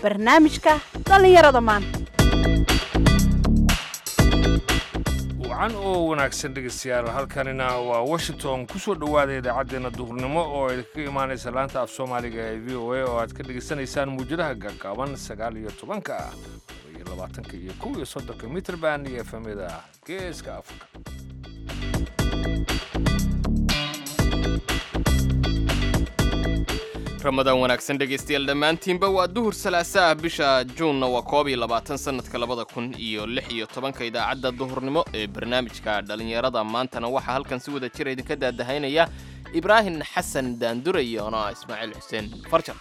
barnaamijka dhallinyarada maanta wacan oo wanaagsan dhegaystayaal halkanina waa washington ku soo dhowaada idaacaddeenna duhurnimo oo ay ka imaanaysa laanta af soomaaliga ee v o a oo aad ka dhegaysanaysaan muujadaha gaagaaban sagaal iyo tobanka iyo labaatanka iyo kow iyo soddonka mitrband iyo efemyada geeska afrika ramadaan wanaagsan dhegaystayaal dhammaantiinba waa duhur salaasa ah bisha juunna waa koob iyo labaatan sannadka labada kun iyo lix iyo tobanka idaacadda duhurnimo ee barnaamijka dhallinyarada maantana waxaa halkan si wada jira idinka daadahaynaya ibraahim xasan daandure iyo anaa ismaaciil xuseen farjan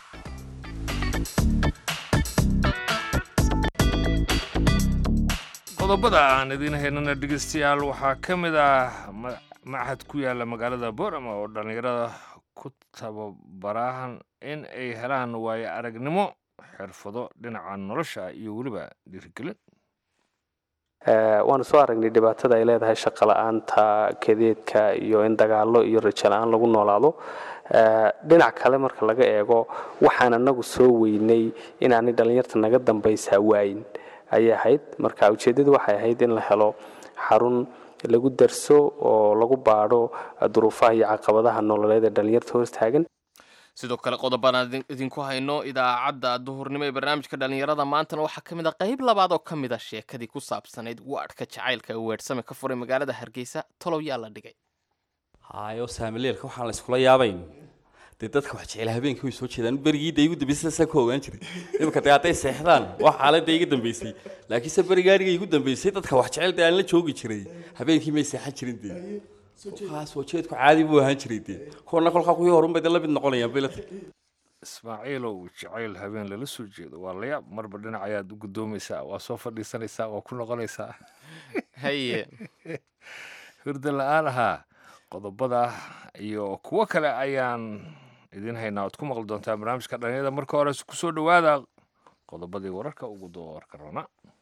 qodobada aan idiin haynana dhegaystayaal waxaa ka mid ah machad ku yaala magaalada borama oo dhallinyarada ku tababarahan in ay helaan waayo aragnimo xirfado dhinaca nolosha iyo weliba dhiirigelin waanu soo aragnay dhibaatada ay leedahay shaqo la-aanta kadeedka iyo in dagaalo iyo rajo la-aan lagu noolaado dhinac kale marka laga eego waxaan anagu soo weynay inaanay dhallinyarta naga dambaysaa waayin ayay ahayd marka ujeeddadu waxay ahayd in la helo xarun lagu darso oo lagu baadho duruufaha iyo caqabadaha nololeed ee dhallinyarta hortaagan sidoo kale qodobaan idinku hayno idaacadda duhurnimo ee barnaamijka dhallinyarada maantana waxaa ka mid a qayb labaad oo ka mid a sheekadii ku saabsanayd waadhka jacaylka ee weersame ka furay magaalada hargeysa tolow yaa la dhigay hayo saamileelka waxaan la iskula yaabayn dee dadka wax jecel habeenkii way soo jeedaan berigii da igu dambeysay saa ku ogaan jiray imika dee hadday seexdaan wax xaaladda iga dambeysay laakiinse berigaaniga igu dambeysay dadka wax jecel dee aan la joogi jiray habeenkii may seexan jirin dee kolkaas soo jeedku caadi buu ahaan jiray dee kuwana kolkaa kuwii horunbay dee la mid noqonayaan bilata ismaaciilow jacayl habeen lala soo jeedo waa layaab marba dhinac ayaad u guddoomaysaa waa soo fadhiisanaysaa waa ku noqonaysaa haye hurda la-aan ahaa qodobada iyo kuwo kale ayaan idiin haynaa oad ku maqli doontaa barnaamijka dhalinyada marka hore ku soo dhowaada qodobadii wararka ugu doorka rona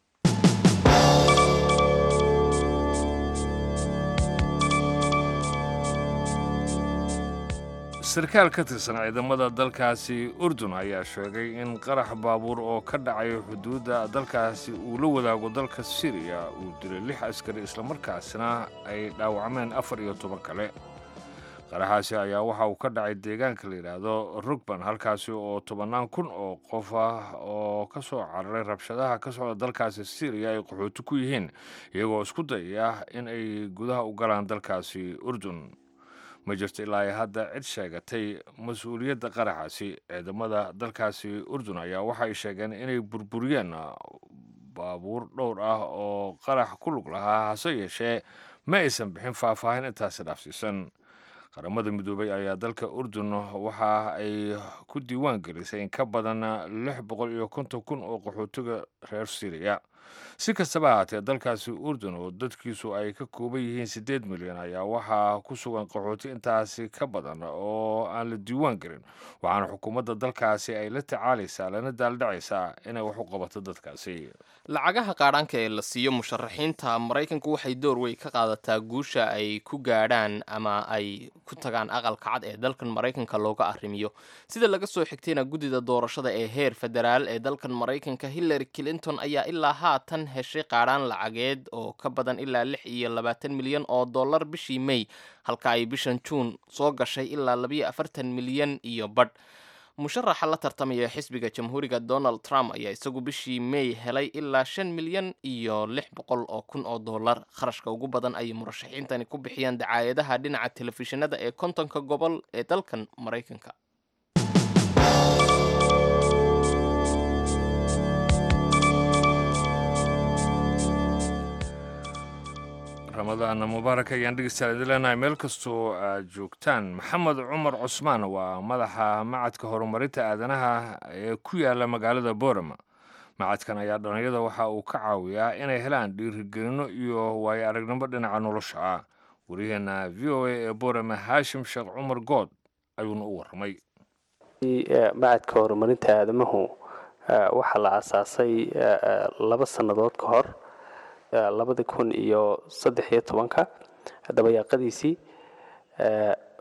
sarkaal ka tirsan ciidamada dalkaasi urdun ayaa sheegay in qarax baabuur oo ka dhacay xuduudda dalkaasi uu la wadaago dalka siriya uu dilay lix askari islamarkaasina ay dhaawacmeen afar iyo toban kale qaraxaasi ayaa waxa uu ka dhacay deegaanka la yidhaahdo rugban halkaasi oo tobannaan kun oo qof ah oo ka soo cararay rabshadaha ka socda dalkaasi siriya ay qaxooti ku yihiin iyagoo isku dayaya in ay gudaha u galaan dalkaasi urdun ma jirto ilaa ay hadda cid sheegatay mas-uuliyadda qaraxaasi ciidamada dalkaasi urdun ayaa waxay sheegeen inay burburiyeen baabuur dhowr ah oo qarax ku lug lahaa hase yeeshee ma aysan bixin faahfaahin intaasi dhaafsiisan qaramada midoobay ayaa dalka urdun waxa ay ku diiwaan gelisay in ka badan lix boqol iyo konton kun oo qaxootiga reer siriya si kastaba ahaatee dalkaasi urdun oo dadkiisu ay ka kooban yihiin siddeed milyan ayaa waxaa ku sugan qaxooti intaasi ka badan oo aan la diiwaan gelin waxaana xukuumadda dalkaasi ay la tacaalaysaa lana daaldhacaysaa inay wax u qabato dadkaasi lacagaha qaadhaanka ee la siiyo musharaxiinta maraykanku waxay door wey ka qaadataa guusha ay ku gaadhaan ama ay ku tagaan aqalka cad ee dalkan maraykanka looga arrimiyo sida laga soo xigtayna guddida doorashada ee heer federaal ee dalkan maraykanka hillary clinton ayaa ilaa haatan heshay qaadhaan lacageed oo ka badan ilaa lix iyo labaatan milyan oo dollar bishii may halka ay bishan juun soo gashay ilaa labayo afartan milyan iyo badh musharaxa la tartamaya xisbiga jamhuuriga donald trump ayaa isagu bishii may helay ilaa shan milyan iyo lix boqol oo kun oo dollar kharashka ugu badan ayay murashaxiintani ku bixiyaan dacaayadaha dhinaca telefishinada ee kontonka gobol ee dalkan maraykanka ramadaan mubaarak ayaan dhegeystayaal idin leenahay meel kastoo aad joogtaan maxamed cumar cusmaan waa madaxa macadka horumarinta aadanaha ee ku yaala magaalada boorama macadkan ayaa dhallinyada waxa uu ka caawiyaa inay helaan dhiirigelino iyo waayo aragnimo dhinaca nolosha ah waryaheena v o a ee boorama haashim sheekh cumar good ayuuna u warramay macadka horumarinta aadamahu waxaa la aasaasay laba sannadood ka hor labada kun iyo saddex iyo tobanka dabayaaqadiisii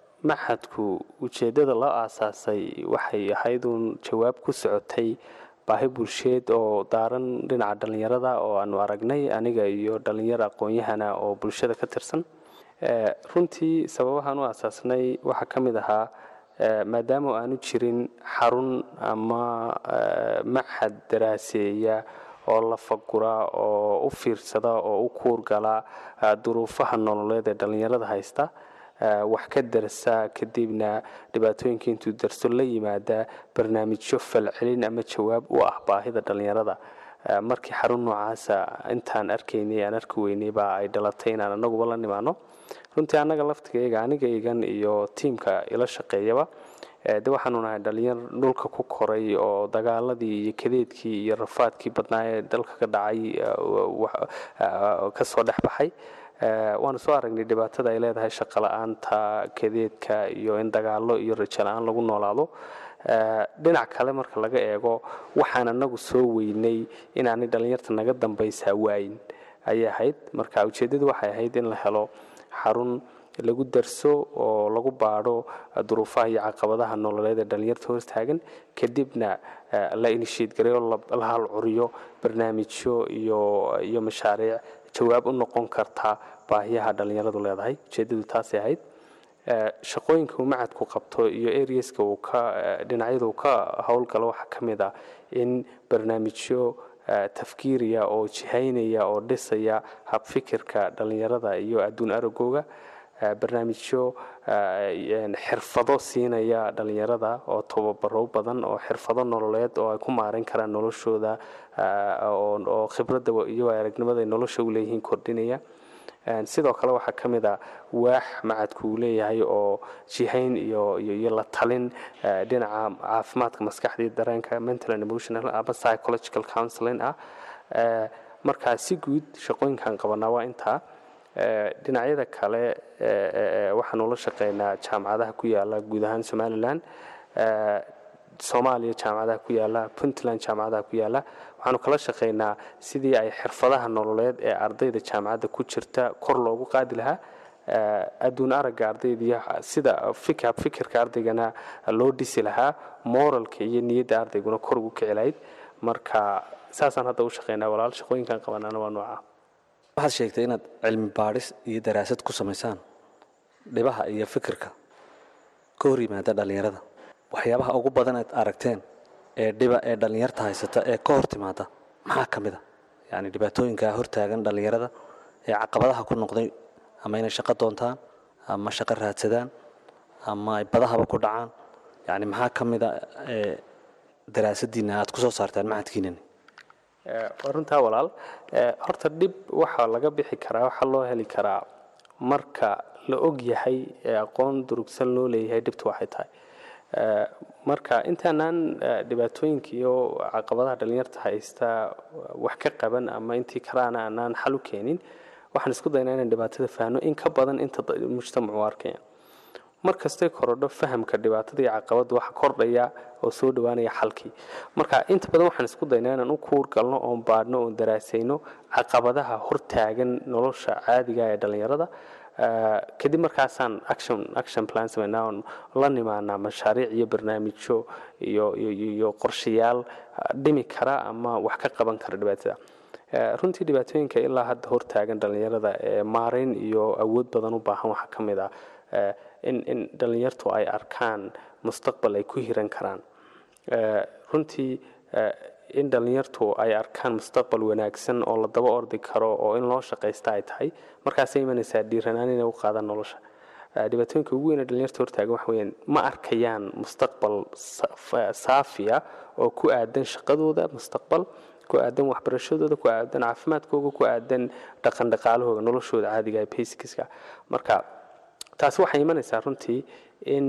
maxadku ujeeddada loo aasaasay waxay ahayd uun jawaab ku socotay baahi bulsheed oo daaran dhinaca dhallinyarada oo aanu aragnay aniga iyo dhallinyaro aqoon-yahana oo bulshada ka tirsan runtii sababahaan u asaasnay waxaa ka mid ahaa maadaama aanu jirin xarun ama machad daraaseeya oo la fagura oo u fiirsada oo u kuurgala duruufaha nololeed ee dhallinyarada haysta wax ka darsa kadibna dhibaatooyinka intuu darso la yimaada barnaamijyo falcelin ama jawaab u ah baahida dhallinyarada markii xarun noocaasa intaan arkaynay aan arki weynay baa ay dhalatay inaan anaguba la nimaano runtii annaga laftigayga anigaygan iyo tiimka ila shaqeeyaba de waxaanu nahay dhalinyar dhulka ku koray oo dagaaladii iyo kadeedkii iyo rafaadkii badnaa ee dalka ka dhacay kasoo dhex baxay waanu soo aragnay dhibaatada ay leedahay shaqala-aanta kadeedka iyo in dagaalo iyo rajo la-aan lagu noolaado dhinac kale marka laga eego waxaan anagu soo weynay inaanay dhallinyarta naga dambaysaa waayin ayay ahayd marka ujeeddadu waxay ahayd in la helo xarun lagu darso oo lagu baadho duruufaha iyo caqabadaha nololeed ee dhallinyarta hortaagan kadibna la inishiid gareyo la halcuriyo barnaamijyo iyo iyo mashaariic jawaab u noqon karta baahiyaha dhallinyaradu leedahay ujeeddadu taasay ahayd shaqooyinka uu macadku qabto iyo areaska uu ka dhinacyada uu ka howlgalo waxaa ka mid ah in barnaamijyo tafkiiriya oo jihaynaya oo dhisaya habfikirka dhallinyarada iyo adduun aragooga barnaamijyo xirfado siinaya dhallinyarada oo tababaro badan oo xirfado nololeed oo ay ku maareyn karaan noloshooda oo khibradda iyo aragnimada ay nolosha u leeyihiin kordhinaya sidoo kale waxaa ka mid a waax macadku uu leeyahay oo jihayn iyo iyo la talin dhinaca caafimaadka maskaxda iyo dareenka mental and emotional ama psychological counseling ah markaa si guud shaqooyinkan qabanaa waa intaa dhinacyada kale waxaanu la shaqeynaa jaamacadaha ku yaala guud ahaan somalilan soomaaliya jaamacadaha ku yaala puntland jaamacadaha ku yaala waxaanu kala shaqeynaa sidii ay xirfadaha nololeed ee ardayda jaamacadda ku jirta kor loogu qaadi lahaa adduun aragga ardayda iyo sida fikirka ardaygana loo dhisi lahaa moralka iyo niyadda ardayguna kor ugu kici lahayd marka saasaan hadda u shaqeynaa walaal shaqooyinkan qabanaana waa nooca waxaad sheegtay inaad cilmi baadhis iyo daraasad ku samaysaan dhibaha iyo fikirka ka hor yimaada dhallinyarada waxyaabaha ugu badan aad aragteen ee dhiba ee dhallinyarta haysata ee ka hor timaada maxaa ka mid a yacni dhibaatooyinka hortaagan dhallinyarada ee caqabadaha ku noqday ama inay shaqo doontaan ama shaqo raadsadaan ama ay badahaba ku dhacaan yacni maxaa ka mid a ee daraasadiina aad ku soo saartaan macadkiinani waa runtaa walaal horta dhib waxaa laga bixi karaa waxaa loo heli karaa marka la og yahay ee aqoon durugsan loo leeyahay dhibtu waxay tahay marka intaanaan dhibaatooyinka iyo caqabadaha dhallinyarta haysta wax ka qaban ama intii kalaana aanaan xal u keenin waxaan isku daynaa inaan dhibaatada fahno in ka badan inta mujtamacu arkaya mar kastay korodho fahamka dhibaatada iyo caqabadda waxa kordhaya oo soo dhowaanaya xalkii marka inta badan waxaan isku daynaa inaan u kuur galno oon baadhno oon daraasayno caqabadaha hortaagan nolosha caadiga ee dhallinyarada kadib markaasaan action action plan samaynaa oon la nimaanaa mashaariic iyo barnaamijyo iyo iyo qorshayaal dhimi kara ama wax ka qaban kara dhibaatada runtii dhibaatooyinka ilaa hadda hortaagan dhallinyarada ee maarayn iyo awood badan u baahan waxaa ka mid ah in in dhallinyartu ay arkaan mustaqbal ay ku hiran karaan runtii in dhallinyartu ay arkaan mustaqbal wanaagsan oo la daba ordi karo oo in loo shaqaysta ay tahay markaasay imanaysaa dhiiranaan inay u qaadaan nolosha dhibaatooyinka ugu weyne dhallinyarta hortaagan waxa weyaan ma arkayaan mustaqbal saafiya oo ku aadan shaqadooda mustaqbal ku aadan waxbarashadooda ku aadan caafimaadkooga ku aadan dhaqan dhaqaalahooga noloshooda caadiga ee basiskiska marka taasi waxay imanaysaa runtii in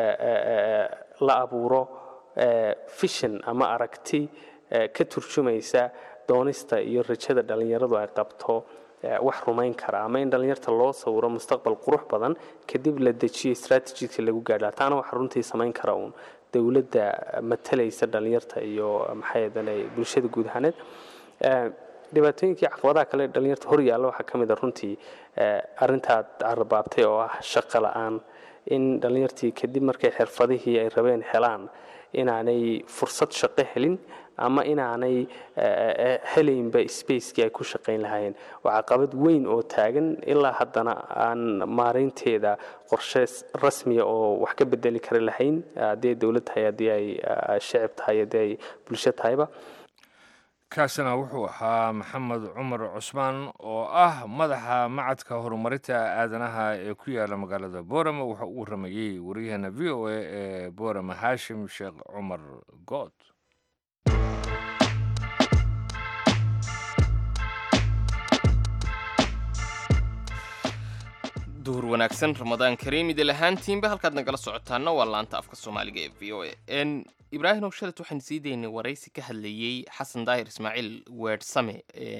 la abuuro fishan ama aragti ka turjumaysa doonista iyo rajada dhallinyaradu ay qabto wax rumayn kara ama in dhallinyarta loo sawiro mustaqbal qurux badan kadib la dejiyo strategika lagu gaadha taana waxa runtii samayn kara uun dowladda matalaysa dhallinyarta iyo maxaydane bulshada guud ahaaneed dhibaatooyinkii caqabadaha kale dhallinyarta hor yaalla waxaa ka mid a runtii arrintaad carabaabtay oo ah shaqo la-aan in dhallinyartii kadib markay xirfadihii ay rabeen helaan inaanay fursad shaqo helin ama inaanay helaynba spacekii ay ku shaqayn lahaayeen waa caqabad weyn oo taagan ilaa haddana aan maaraynteeda qorshe rasmiya oo wax ka bedeli kari lahayn haddii ay dowlad tahay haddii ay shicib tahay haddii ay bulsho tahayba kaasina wuxuu ahaa maxamed cumar cusmaan oo ah madaxa macadka horumarinta aadanaha ee ku yaala magaalada boorama waxa uu waramayey waryaheena v o a ee boorama haashim sheekh cumar good duhur wanaagsan ramadaan kariim idil ahaantiinba halkaad nagala socotaana waa laanta afka soomaaliga ee v o a ibraahim ow shalet waxaan sii daynay waraysi ka hadlayey xasan daahir ismaaciil weersame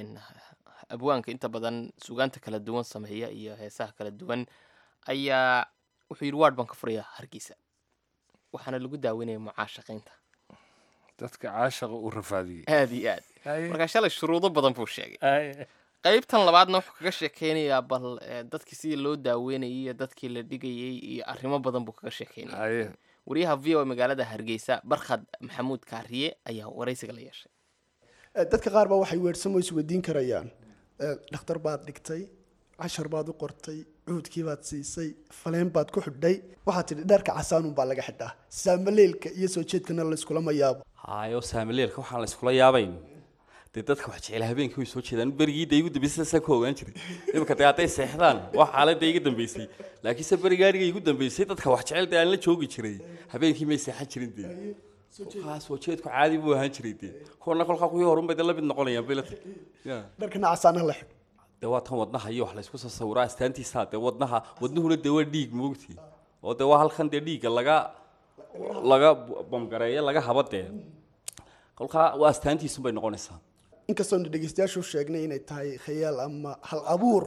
abwaanka inta badan sugaanta kala duwan sameeya iyo heesaha kala duwan ayaa wuxuu yidhi waad baan ka furayaa hargeysa waxaana lagu daaweynaya mucaashaqaynta dadka caashaqa uu rafaadiyey aad iyo aad markaa shalay shuruudo badan buu sheegay qaybtan labaadna wuxuu kaga sheekeynayaa bal dadkii sidii loo daaweynayay iyo dadkii la dhigayay iyo arrimo badan buu kaga sheekeynaya waryaha v o magaalada hargeysa barkhad maxamuud kaariye ayaa waraysiga la yeeshay dadka qaar baa waxay weersamo isweydiin karayaan dhakhtar baad dhigtay cashar baad u qortay cuudkii baad siisay faleen baad ku xidhay waxaad tidhi dharka casaanun baa laga xidhaa saamaleelka iyo soo jeedkana layskula mayaabo hayo saamaleelka waxaan la iskula yaabayn dee dadka wax jecel habeenkii way soo jeedaan berigii dee igu dambeysay saan ka ogaan jiray imika dee hadday seexdaan wax xaaladda iga dambeysay laakiinse berigaaniga igu dambeysay dadka wax jecel dee aan la joogi jiray habeenkii may seexan jirin dee kolkaa soo jeedku caadi buu ahaan jiray dee kuwana kolkaa kuwii horun bay dee la mid noqonayaan bilata ya dharkana casaana la xidh dee waa tan wadnaha iyo wax laysku soo sawiraa astaantiisaa dee wadnaha wadnuhuna dee waa dhiig moogtii oo dee waa halkan dee dhiigga laga laga bamgareeyo laga haba dee kolkaa waa astaantiisun bay noqonaysaa inkastoonu dhegeystayaashu sheegnay inay tahay khayaal ama hal abuur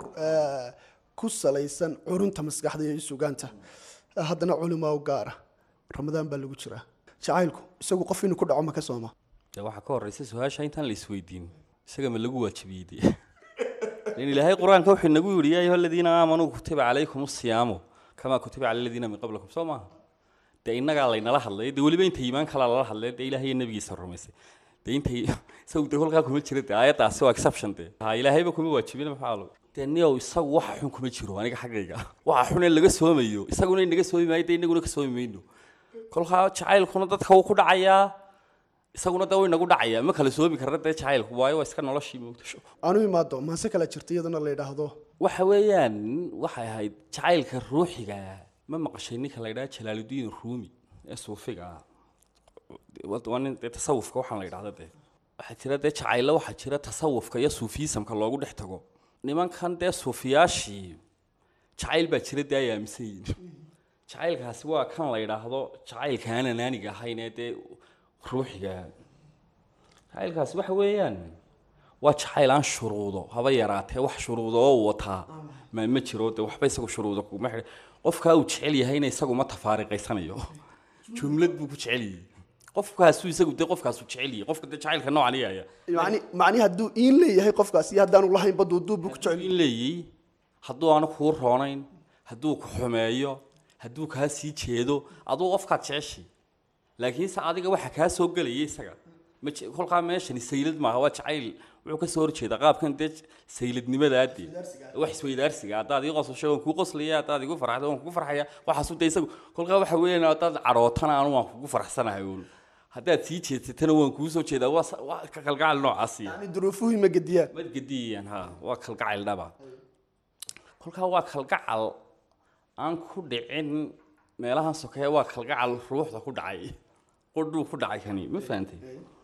ku salaysan curunta maskaxda iyo sugaanta haddana culimaa u gaara ramadaan baa lagu jiraa jacaylku isagu qof inuu ku dhaco ma ka sooma dee waxaa ka horreysa su-aasha intaan la isweydiin isaga ma lagu waajibiyey dee in ilaahay qur-aanka wuxuu inagu yidhi yaa ayuha aladiina aamanuu kutiba calaykum asiyaamu kamaa kutiba cala aladiina min qablikum soo maaha dee innagaa laynala hadlay dee weliba inta iimaan kalaa lala hadlay dee ilahay iyo nabigiisa rumaysay dee intay isagu dee kolkaa kuma jira dee aayaddaasi waa exception dee ha ilaahayba kuma waajibin maxaa lo dee niyow isagu waxa xun kuma jiro aniga xaggayga waxa xun ee laga soomayo isaguna inaga soomi maayo dee inaguna ka soomi mayno kolkaa jacaylkuna dadka wuu ku dhacayaa isaguna dee wuu inagu dhacayaa ma kala soomi karna dee jacaylku waayo waa iska noloshii moogtasho aanu imaado maase kala jirta iyadana la yidhaahdo waxa weeyaan waxay ahayd jacaylka ruuxiga ma maqashay ninka la yidhaha jalaaludiin ruumi ee suufiga ah waa nin dee tasawufka waxaan la yidhahda dee waxaa jira dee jacaylo waxaa jira tasawufka iyo suufiyisamka loogu dhex tago nimankan dee suufiyaashii jacayl baa jira dee ay aaminsan yihiin jacaylkaasi waa kan la yidhaahdo jacaylka aan anaaniga ahayn ee dee ruuxiga jacaylkaasi waxa weeyaan waa jacayl aan shuruudo haba yaraatee wax shuruudo oo wataa ma ma jiro dee waxba isagu shuruudo kuma xidhay qofkaa uu jecel yahayna isagu ma tafaariqaysanayo jumlad buu ku jecel yahay qofkaasuu isagu dee qofkaasuu jecel yahay qofka dee jacaylka noocan iyaya yani macni hadduu iin leeyahay qofkaas iyo haddaanu lahayn baduuduub buu ku jecel in leeyay hadduu aanu kuu roonayn hadduu ku xumeeyo hadduu kaa sii jeedo aduu qofkaad jeceshay laakiinse adiga waxa kaa soo gelaya isaga ma je- kolkaa meeshani saylad maaha waa jacayl wuxuu ka soo horjeeda qaabkan dee sayladnimadaadee wax isweydaarsiga haddaad ii qosasho waan kuu qoslaya haddaad igu farxdo waan kugu farxaya waxaasu dee isagu kolkaa waxa weeyaan haddaad carootana anu waan kugu farxsanahay uun haddaad sii jeedsatana waan kuu soo jeedaa waa sa- waa ka kalgacal noocaasiya yani duruufuhu ma gediyaan mad gediyayaan ha waa kalgacayl dhaba kolkaa waa kalgacal aan ku dhicin meelahan sokeeye waa kalgacal ruuxda ku dhacay qodhuu ku dhacay kani ma fahantay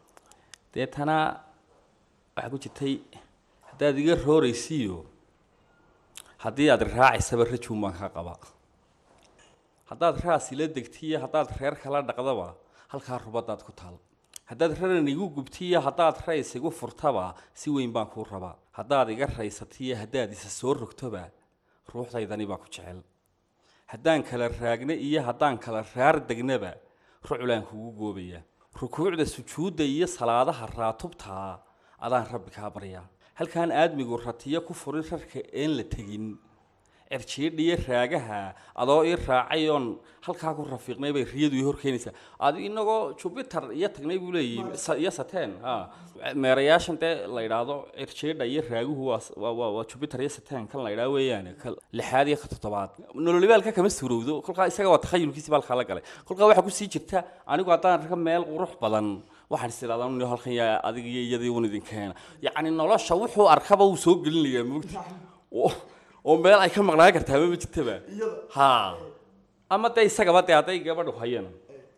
deetana waxaa ku jirtay haddaad iga rooraysiiyo haddii aad raacaysaba rajuun baan ka qaba haddaad raas ila degtiyo haddaad reer kala dhaqdaba halkaa rubadaad ku taal haddaad raran igu gubtiyo haddaad rays igu furtaba si weyn baan kuu rabaa haddaad iga raysatiyo haddaad isa soo rogtoba ruuxdaydani baa ku jecel haddaan kala raagna iyo haddaan kala raar degnaba ruculaan kugu goobaya rukuucda sujuudda iyo salaadaha raatubtaa adaan rabbi kaa baryaa halkaan aadmigu ratiyo ku furin rarka een la tegin cirjiidha iyo raagaha adoo ii raacay oon halkaa ku rafiiqnay bay riyadu ii horkeenaysaa adi inagoo jupiter iyo tagnay buu leeyahy sa- iyo sateen ha meerayaashan dee la yidhaahdo cirjiidha iyo raaguhu waa s- waa- waa waa jupiter iyo sateen kan la yidhaha weeyaane ka lixaad iyo ka toddobaad nololibaalka kama suurowdo kolkaa isaga waa takhayulkiisi baa halkaa la galay kolkaa waxaa kusii jirta anigu haddaan arka meel qurux badan waxaan is idhahdaa "Nin halkan yaa adig iyo iyadii un idinkeena yacni nolosha wuxuu arkaba uu soo gelinayaa moogta oo oo meel ay ka maqnaan kartaa ma jirtaba ha ama dee isagaba dee hadday gabadhu hayana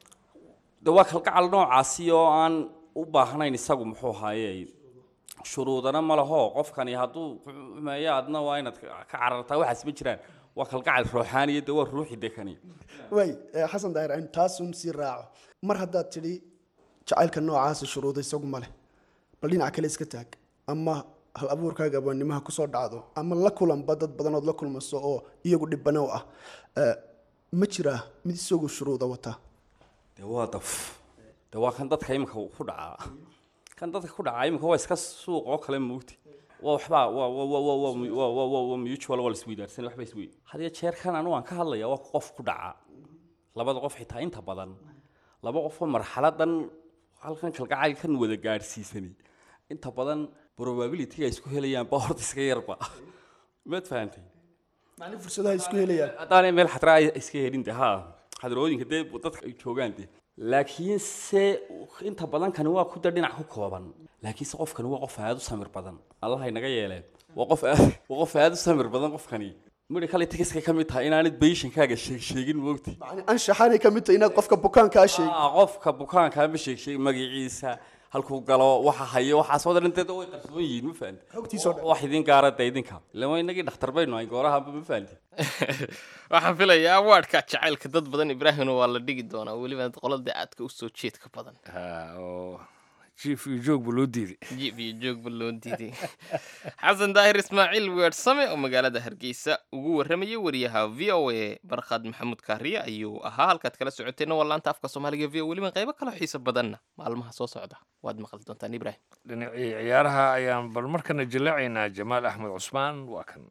de waa kalgacal noocaasi oo aan u baahnayn isagu muxuu haaye shuruudana ma laho qofkani hadduu xumeeyo adna waa inaad ka ka carartaa waxaas ma jiraan waa kalgacal ruuxaaniya de waa ruuxi de kani way eh, xasan daahir aan taasun sii raaco mar haddaad tidhi jacaylka noocaasa shuruuda isagu ma leh bal dhinaca kale iska taag ama hal abuurkaaga abaanimaha kusoo dhacdo ama la kulanba dad badanood la kulmaso oo iyagu dhibano ah Eh, ma jiraa mid isagu shuruuda wata de waa daf de waa kan dadka imika ku dhacaa kan dadka ku dhacaa imika waa iska suuq oo kale moogti waa waxbaa waa waa waa waa waa waa waa waa waa mutual waa laisweydaarsan waxba isweyd hadiyo jeer kan anu aan ka hadlaya waa qof ku dhaca labada qof xitaa inta badan laba qofoo marxaladan halkan kalgacaylkan wada gaadhsiisani inta badan probability ay isku helayaan ba horta iska yarba maad fahantay macni fursadaha isku helayaan haddaanay meel xadraa ay iska helin de ha xadrooyinka dee dadka ay joogaan de laakiin se inta badan kani waa ku da dhinac ku kooban laakiinse qofkani waa qof aad u samir badan allaha inaga yeeleen waa qof aad waa qof aad u samir badan qofkani medical ethics ka mid tahay inaanad patientkaaga sheeg sheegin moogti macni anshaxaanay ka mid tahay inaad qofka bukaankaa sheegi Ah, qofka bukaankaa ma sheeg sheeg magaciisa halkuu galo waxa hayo waxaas wada dhinteeda way qarsoon yihiin ma fahanti Xogtiisa oo dhan. wax idin gaara de idinka ilama inagii dhakhtar baynu ahay goorahanba ma fahanti waxaan filayaa awaadhka jacaylka dad badan ibraahimna waa la dhigi doonaa weliba qolada aadka usoo jeedka badan Ha, oo jiif iyo joogba loo diiday jib iyo joogba loo diiday xasan daahir ismaaciil weersame oo magaalada hargeysa ugu warramayay wariyaha v o a barkhad maxamuud kaariye ayuu ahaa halkaad kala socoteenna waa laanta afka soomaaliga v o weliba qaybo kaloo xiiso badanna maalmaha soo socda waad maqli doontaan ibraahim dhinacii ciyaaraha ayaan bal markana jallaacaynaa jamaal axmed cusmaan waa kan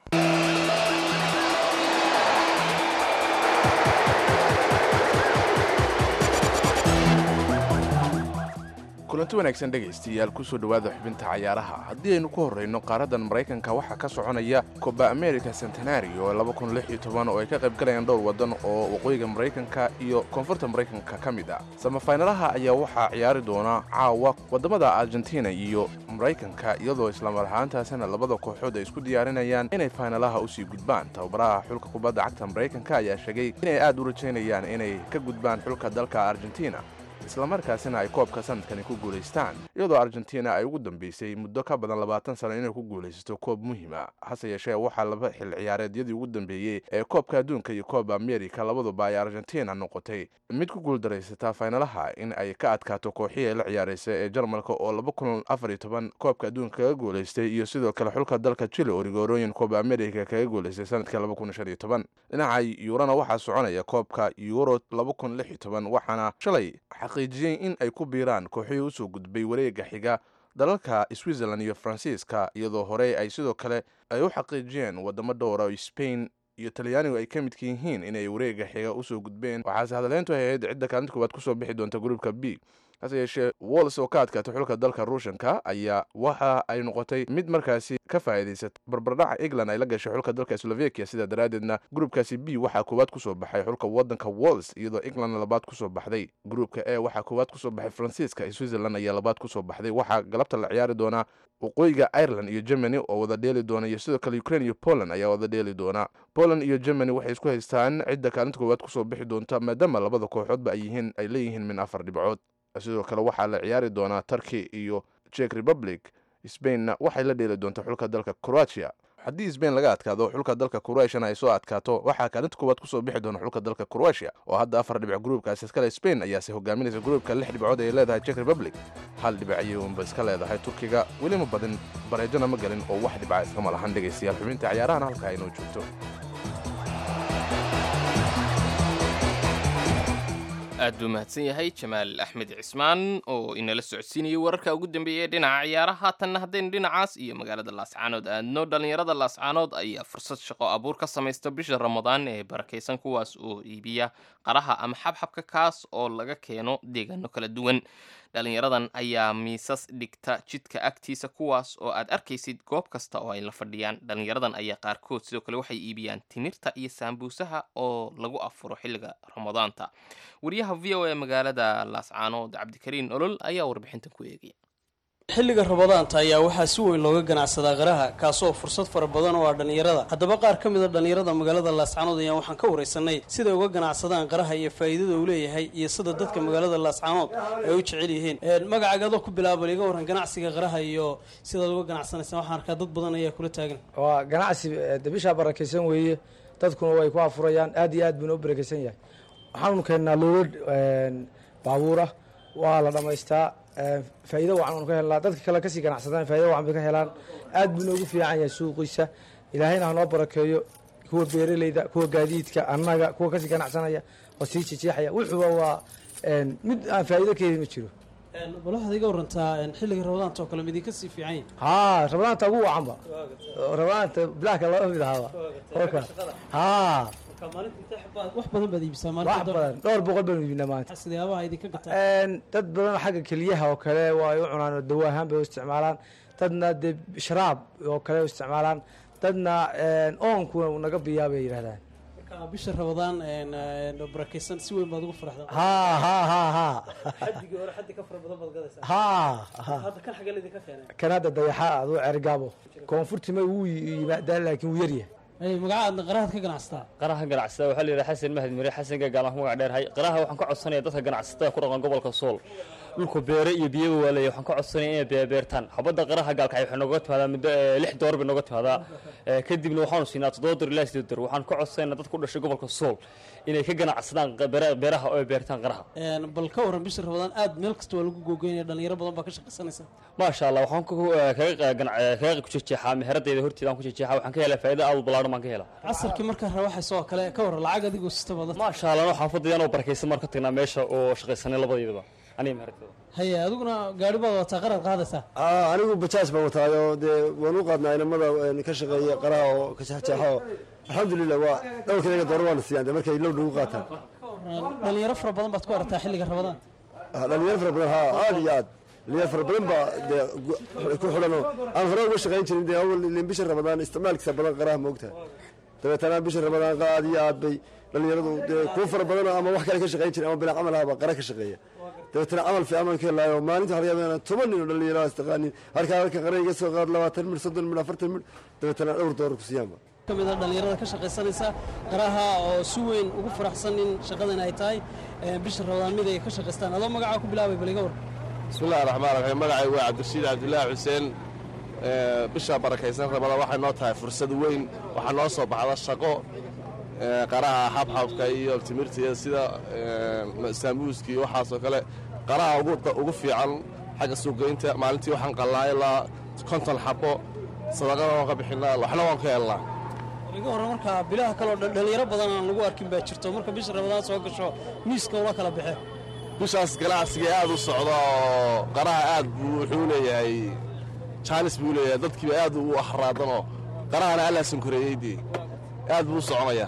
kulanti wanaagsan dhegaystayaal kusoo dhowaada xubinta cayaaraha haddii aynu ku horrayno qaaraddan maraykanka waxaa ka soconaya coba america centenary oo oo ay ka qayb galayaan dhowr waddan oo waqooyiga maraykanka iyo koonfurta maraykanka ka mid ah samafaynalaha ayaa waxaa ciyaari doona caawa waddamada argentina iyo maraykanka iyadoo islamar ahaantaasina labada kooxood ay isku diyaarinayaan inay faynalaha usii gudbaan tababaraha xulka kubadda cagta maraykanka ayaa sheegay inay aad u rajaynayaan inay ka gudbaan xulka dalka argentina islamarkaasina ay koobka sanadkani ku guulaystaan iyadoo argentina ay ugu dambeysay muddo ka badan labaatan sano inay ku guulaysato koob muhiima hase yeeshee waxaa laba xil ciyaareedyadii ugu dambeeyey ee koobka adduunka iyo kooba amerika labaduba ay argentina noqotay mid ku guuldaraysataa faynalaha in ay ka adkaato kooxihii ay la ciyaaraysa ee jarmalka oo laba kun afar iyo toban koobka adduunka kaga guulaystay iyo sidoo kale xulka dalka chile oo rigoorooyin kooba amerika kaga guulaystay sanadkii laba kun shan iyo toban dhinaca yuurana waxaa soconaya koobka euro laba kun lix iyo toban waxaana shalay xaqiijiyey in ay ku biiraan kooxihii usoo gudbay wareega xiga dalalka switzerland iyo faransiiska iyadoo horey ay sidoo kale ay u xaqiijiyeen wadamo dhowra oo spain iyo talyaanigu ay ka midka yihiin inay wareega xiga usoo gudbeen waxaase hadaleyntu ay ahayd cidda kaalinta koowaad kusoo bixi doonta gruupka b hase yeeshee walls oo ka adkaatay xulka dalka ruushanka ayaa waxa ay noqotay mid markaasi ka faa'iidaysata barbardhaca england ay la gashay xulka dalka slovakia sidaa daraaddeedna gruupkaasi b waxaa koowaad kusoo baxay xulka waddanka walls iyadoo englandna labaad kusoo baxday gruupka e waxaa koowaad kusoo baxay faransiiska iyo switzerland ayaa labaad kusoo baxday waxaa galabta la ciyaari doonaa waqooyiga ireland iyo germany oo wada dheeli doona iyo sidoo kale ukraine iyo poland ayaa wada dheeli doona poland iyo germany waxay isku haystaan cidda kaalinta koowaad kusoo bixi doonta maadaama labada kooxoodba ay yihiin ay leeyihiin min afar dhibcood sidoo kale waxaa la ciyaari doonaa turkey iyo czech republic spainna waxay la dheeli doontaa xulka dalka croatia haddii sbain laga adkaado xulka dalka croatiana ay soo adkaato waxaa kaalinta koowaad kusoo bixi doona xulka dalka croatia oo hadda afar dhibic gruupkaasi iskale spain ayaase hogaaminaysa gruupka lix dhibcood ay leedahay czech republic hal dhibic ayay unba iska leedahay turkiga welima badin bareejona ma gelin oo wax dhibca iskama lahan dhegaystayaal xubinta ciyaarahana halka aynoo joogto aad buu mahadsan yahay jamaal axmed cismaan oo inala socodsiinayay wararka ugu dambeeya ee dhinaca ciyaaraha haatanna haddaynu dhinacaas iyo magaalada laascaanood aadno dhallinyarada laascaanood ayaa fursad shaqo abuur ka samaysta bisha ramadaan ee barakaysan kuwaas oo iibiya qaraha ama xabxabka kaas oo laga keeno deegaano kala duwan dhalinyaradan ayaa miisas dhigta jidka agtiisa kuwaas oo aad arkaysid goob kasta oo ay la fadhiyaan dhalinyaradan ayaa qaarkood sidoo kale waxay iibiyaan timirta iyo saambuusaha oo lagu afuro xilliga ramadaanta wariyaha v o e magaalada laascaanood cabdikariin olol ayaa warbixintan ku eegaya xilliga rabadaanta ayaa waxaa si weyn looga ganacsadaa qaraha kaasoo fursad fara badan oo ah dhallinyarada haddaba qaar ka mid a dhallinyarada magaalada laascaanood ayaan waxaan ka waraysanay siday uga ganacsadaan qaraha iyo faa'iidada uu leeyahay iyo sida dadka magaalada laascaanood ay u jecel yihiin magacaaga adoo ku bilaaba iga warran ganacsiga qaraha iyo sidaad uga ganacsanaysaan waxaan arkaa dad badan ayaa kula taagan waa ganacsi de bishaa barakaysan weeye dadkuna way ku afurayaan aad iyo aad buuna u barakaysan yahay waxaanu keennaa loolad baabuura waa la dhammaystaa faa'iido wacan anu ka helnaa dadka kale kasii ganacsadaan faa'ido wacan bay ka helaan aad buu noogu fiican yahay suuqiisa ilaahayna hanoo barakeeyo kuwa beeraleyda kuwa gaadiidka annaga kuwa kasii ganacsanaya oo sii jijeexaya wuxuuba waa mid aan faa'iido ka helin ma jiro bal waxaad iga warantaa xilliga rabadaanta oo kale midinka sii fiican yahay haa rabadaanta ugu wacanba rabadaanta bilaaka laba mid ahaaba kolka haa wax badan baad iibisaa wax badan dhowr boqol baynu iibinaa maanta sideyaabaha idinka gataa dad badan xagga keliyaha oo kale waa ay u cunaan oo dawo ahaan bay u isticmaalaan dadna dee sharaab oo kale u isticmaalaan dadna oonkuna naga biyaa bay yidhahdaan bisha rabadaan barakaysan si weyn baad ugu faraxdaa haa haa haa haa xadigii hore xaddi ka fara badan baad gadaysaa haa hadda kan xagee laydinka keenay kan hadda dayaxa aduu cergaabo koonfurtima wuu yimaadaa laakiin wuu yaryahay magacaadna qarahaad ka ganacsataa qaraha ganacsada waxaa la yidhaha xasan mahad mire xasanka gaalaan ku magac dheerhay qaraha waxaan ka codsanaya dadka ganacsatada ku dhaqan gobolka sool dhulku beere iyo biyaba waa leeyahay waxaan ka codsanaya inay beebeertaan xabadda qaraha gaalkacay waxay nooga timaadaa muddo lix door bay nooga timaadaa kadibna waxaanu siinaa toddoba door ilaa sideed door waxaan ka codsanayna dadka u dhashay gobolka sool inay ka ganacsadaan beeraha oo ay beertaan qaraha bal ka waran bisha rabadaan aad meel kasta waa lagu googoynaya dhalinyaro badan baa ka shaqaysanaysa maasha allah waxaan kaga kujejeexaa meheradayda horteeda aan ku jejeexaa waxaan ka helaa faa'iido aad u ballaaran baan ka helaa casarkii markaa rawaxaysa oo kale ka waran lacag adigoo sita badan maasha allah anoo xaafadayda anoo barakaysan maan ka tagnaa meesha oo shaqaysanay labadeydaba aniga meheradayda haye adiguna gaari baad wataa qaraad qaadaysaa anigu bajaaj baan wataayo dee waan u qaadnaa inamada ka shaqeeya qaraha oo ka jeexjeexo alxamdulilah waa dhowrkayga dooro waana siiyaan dee markay low nagu qaataan dhalinyaro fara badan baad ku aragtaa xilliga rabadaan dhalinyaro fara badan haa aad iyo aad dhalinyaro fara badan baa dee ku xidhan oo aan hore uga shaqayn jirin dee awal ilin bisha rabadaan isticmaalkiisa badan qaraha moogtahay dabeetana bisha rabadaan aad iyo aad bay dhalinyaradu dee kuwa fara badan ama wax kale ka shaqayn jirin ama bilaa camal ahaba qara ka shaqeeya dabeetana camal fiican baan ka helaayo maalinta waxaa laga yaabaa inaan toban nin oo dhalinyaro istaqaanin halkaa halka qara iga soo qaad labaatan mir soddon mir afartan mir dabeetana dhowr doorar ku siiyaanba ka mid a dhalinyarada ka shaqaysanaysa qaraha oo si weyn ugu faraxsan in shaqadan ay tahay bisha rabadaan mid ay ka shaqaystaan adoo magacaa ku bilaabay bal iga war bismillahi raxmaan raxiim magacay waa cabdirashiid cabdulaahi xuseen bisha barakaysan rabada waxay noo tahay fursad weyn waxaa noo soo baxda shaqo qaraha xabxabka iyo timirta iyo sida saamuuska iyo waxaasoo kale qaraha ugu fiican xagga suuqgeynta maalintii waxaan qallaa ilaa konton xabo sadaqada waan ka bixinaa waxna waan ka helnaa iga horre markaa bilaha kaleo dhalinyaro badan aan lagu arkin baa jirto marka bisha rabadaan soo gasho miiska ula kala baxe bishaas ganacsiga aad u socda oo qaraha aad buu wuxuu leeyahay jaanis buu leeyahay dadkiiba aad u axraadanoo qarahana allaa sankoreeyey dee aad buu u soconayaa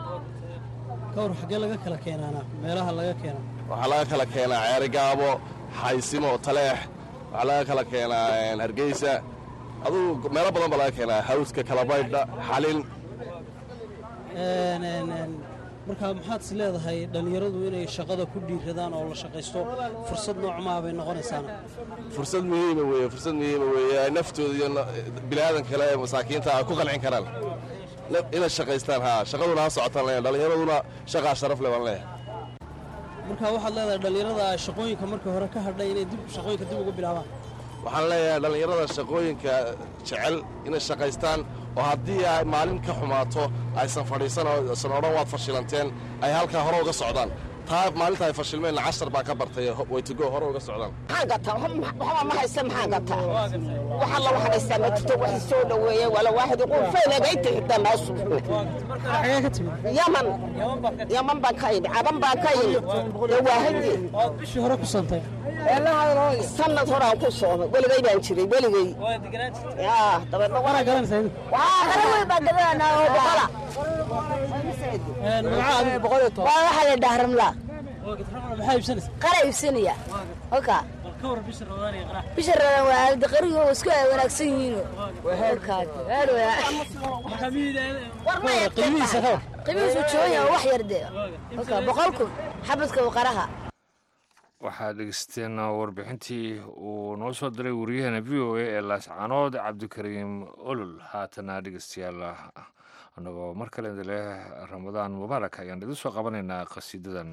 ka war xaggee laga kala keenaana meelaha laga keena waxaa laga kala keenaa ceerigaabo xaysimo taleex waxaa laga kala keenaa hargeysa adugu meelo badan baa laga keenaa hawska kalabaydha xalin markaa maxaad is leedahay dhallinyaradu inay shaqada ku dhiiradaan oo la shaqaysto fursad noocmaa bay noqonaysaana fursad muhiima weeye fursad muhiima weeye ay naftooda iyo bini'aadan kale ee masaakiinta ay ku qancin karaan inay shaqaystaan haa shaqaduna ha socotaan leeyahay dhallinyaraduna shaqaa sharaf leh baan leeyahay marka waxaad leedahay dhallinyarada shaqooyinka markii hore ka hadhay inay dib shaqooyinka dib uga bilaabaan waxaan leeyahay dhallinyarada shaqooyinka jecel inay shaqaystaan oo haddii ay maalin ka xumaato aysan fadhiisan oo aysan odhan waad fashilanteen ay halkaa hore uga socdaan taa maalinta ay fashilmeenna cashar baan ka bartay waytigo hore uga socdaan maxaa gataa waxba ma haysta maxaa gataa waxa la waxdhaystaa ma jirto wax soo dhaweeye wala waaxid qul faynaga inta xigta naasu yaman yaman baan ka yimid caban baan ka yimid dee waahidii bishii hore ku santay sanad hore aan ku soomay weligay baan jiray weligay yaa dabeedna Waana garanaysaa idinku? waa qara weyn baan garanaa oo boqola waa waxaa la dhaha ramlaa maxaa iibsanaysa qara iibsanaya halka ka war bisha rabadaan iyo qarax bisha radan waa aalda qariga oo isku ay wanaagsan yihiin halkaad marka miyida qiimihiisa ka war qiimihiisu joogan yahay wax yar dee halka boqol kun xabadka oo qaraha waxaad dhegeysteen warbixintii uu noo soo diray waryaheena v o a ee laascaanood cabdikariim olol haatana dhegeystayaal annagoo mar kale idinleh ramadaan mubaarak ayaan idin soo qabanaynaa qasiidadan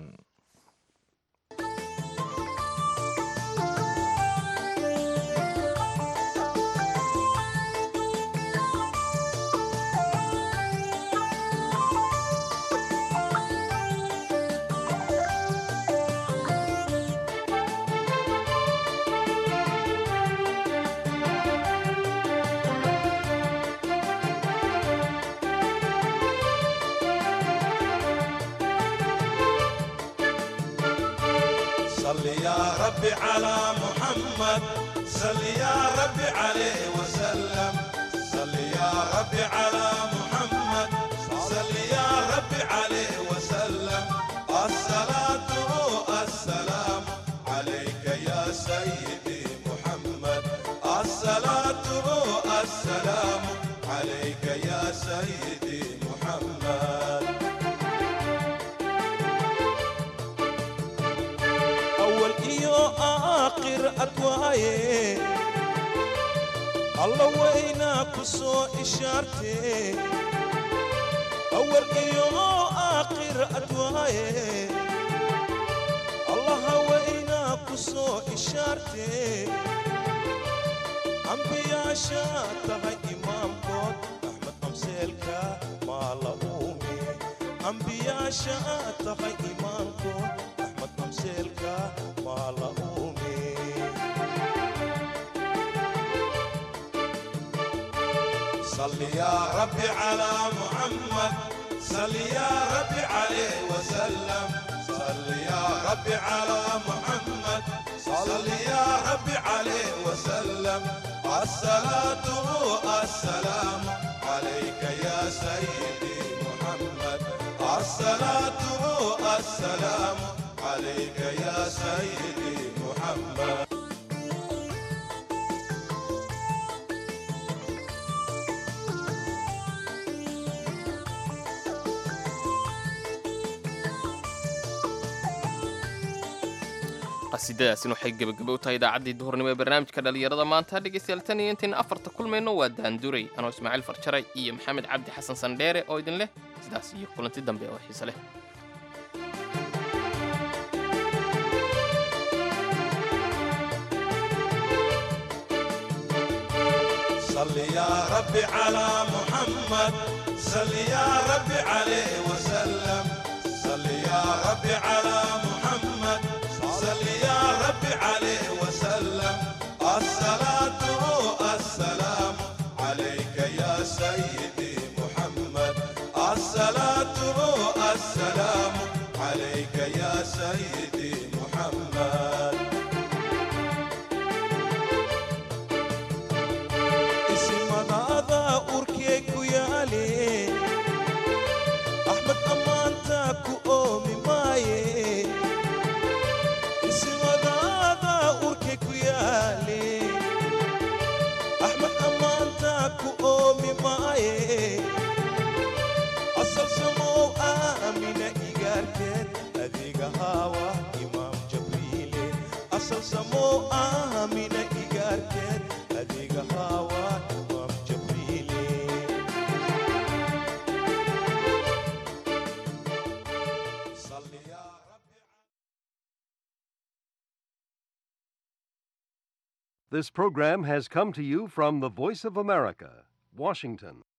صل يا ربي على محمد صل يا ربي عليه وسلم صل يا ربي على محمد صل يا ربي عليه وسلم الصلاة السلام عليك يا سيدي محمد الصلاة السلام عليك يا سيدي محمد أول إيو آخر أدواي الله وينا كسو إشارتي أول إيو آخر أدواي الله وينا كسو إشارتي أنبياء شاتها إمام كود أحمد أمسيلكا ما لأومي أنبياء شاتها إمام كود أحمد أمسيلكا ما لأومي صل يا ربي على محمد صل يا ربي عليه وسلم صل يا ربي على محمد صل يا ربي عليه وسلم الصلاة السلام عليك يا سيدي محمد الصلاة السلام عليك يا سيدي محمد qasiidadaasina waxay gebagaba u tahay idaacaddii duhurnimo ee barnaamijka dhallinyarada maanta dhegaystayaal tan iyo intayn afarta kulmayno waa daanduray anoo ismaaciil farjaray iyo maxamed cabdi xasan sandheere oo idin leh sidaas iyo kulanti dambe oo xiise leh صل يا ربي على محمد صل يا ربي عليه وسلم صل يا ربي على محمد صل يا ربي عليه وسلم الصلاة السلام عليك يا سيدي محمد الصلاة السلام عليك يا سيدي محمد isimadaada urkee ku yaale axmed ammaanta ku oomi maaye isimadaada urkee ku yaale axmed ammaanta ku oomi maaye asal samow aamina igaarteed adiga haawa imaam jabriile asal samow aamina igaarteed adiga haawa imaam jabriile This program has come to you from the Voice of America, Washington.